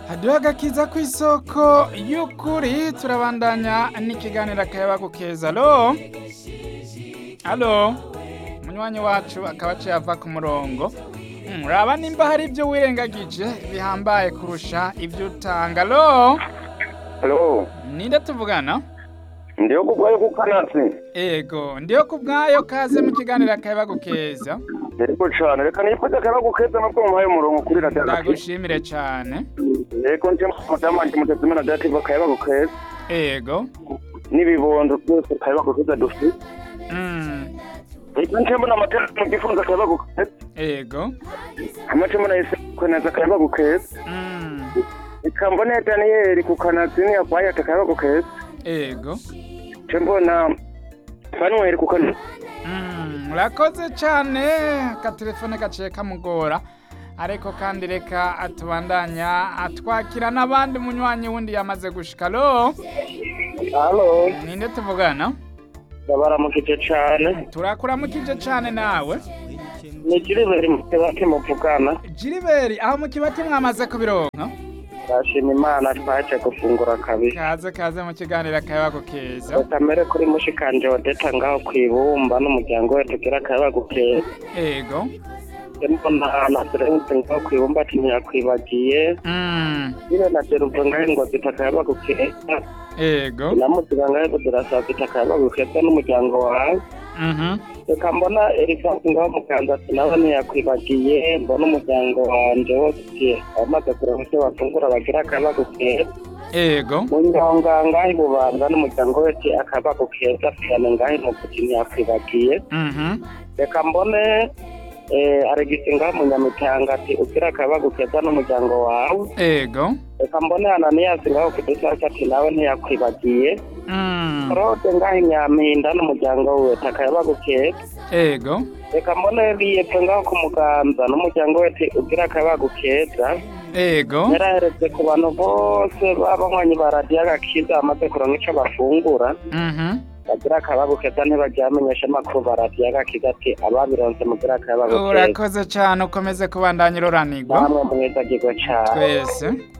haduha agakiza ku isoko y'ukuri turabandanya n'ikiganiro akayabagu keza alo alo umunywanyi wacu akaba aciye ava ku murongo Mm, raba nimba hari ibyo wirengagije bihambaye kurusha ibyo utanga alo Halo, ninde tuvugana ndiyo kubwayo kukanatsi. ego ndiyo ku bwayo kaze mu kiganiro akayabagu keza Yego cane, reka nifata akabagu keza nabwo muhaye umurongo kuri radiyo agakiza. ndagushimire cyane Yego nje madamu wanje mutazimana dativa akayabagu keza. ego N'ibibondo byose akayabagu keza dufite. Mm, Reka nje mbona amatara mu gifunza akayabagu keza. ego Amace mbona yese kwenaza akayabagu keza. Mm, Reka mbona Daniel ku kanatsi ni akwaye akayabagu keza. ego Nje mbona Fanuel ku kanatsi. Mm, urakoze cyane akatelefone gaciye kamugora ariko kandi reka atubandanya atwakira n'abandi munywanyi wundi yamaze gushika alo Halo, ninde tuvugana ndabaramukije cane. turakuramukije cyane nawe Ni Jiriberi Mutebake muvugana. jiriberi aho mu kibati mwamaze kubironka Ndashima Imana twaje gufungura kabiri. kaze kaze mu kiganiro akayabago keza Batamere kuri mushikanje wadeta ngaho kwibumba n'umuryango we tugira akayabagu keza. ego Mbona na Serense ngaho kwibumba ati ntiyakwibagiye. Mm, Nyine na Jeruve ngaho ngo zita akayabagu keza. ego Namuziga ngaho kudurasa zita akayabagu keza n'umuryango wawe. Mhm, Reka mbona Erivasi ngaho mukanza ati nawe ntiyakwibagiye. Mbona umuryango wanje wose uti abamaze kuronka icyo bafungura bagira akayabagu keza. ego Munyonga ngaho ibubanza n'umuryango wese akayabagu keza. Fiyane ngaho imuvugi ntiyakwibagiye. Mhm, reka mbone eh, aregisi ngaho munyamitanga ati ugira akabagu keza n'umuryango wawe ego reka mbone ananiyasi ngaho kudusaka ati nawe ntiyakwibagiye Mm, rode ngaho inyampinda n'umuryango we ati akayabagu keza ego reka mbone biyepfe ngaho ku muganza n'umuryango we ati ugira akabagu keza ego yaraheretse ku bantu bose b'abanywanyi ba radiyo agakiza bamaze kuronka ico bafungura Mhm. bagira akabagu keza ntibaryamenyesha amakuru ba radiyo agakiza ati ababironse mugira akabagu keza urakoze cyane ukomeze kubandanya ururanirwa namwe mwizagirwe cane twese